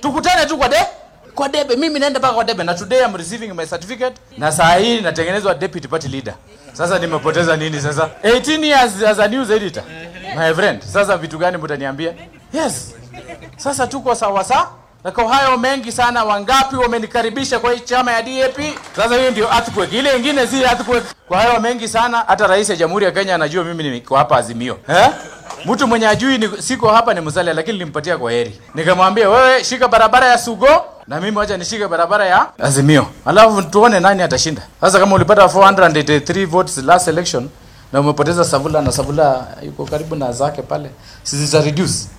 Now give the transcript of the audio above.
tukutane tu kwa de kwa debe. Mimi naenda mpaka kwa debe, na today I'm receiving my certificate, na saa hii natengenezwa deputy party leader. Sasa nimepoteza nini sasa? 18 years as a news editor my friend. Sasa vitu gani mtaniambia? Yes, sasa tuko sawa sawa. Na kwa hayo mengi sana, wangapi wamenikaribisha kwa hii chama ya DAP? Sasa hiyo ndio earthquake, ile ingine si earthquake. Kwa hayo mengi sana, hata rais ya Jamhuri ya Kenya anajua mimi niko hapa Azimio eh? Mtu mwenye ajui ni, siko hapa ni Musalia, lakini nilimpatia kwa heri, nikamwambia wewe shika barabara ya Sugo na mimi wacha nishike barabara ya Azimio, alafu tuone nani atashinda. Sasa kama ulipata 483 votes last election na umepoteza Savula na Savula yuko karibu na zake pale, sisi reduce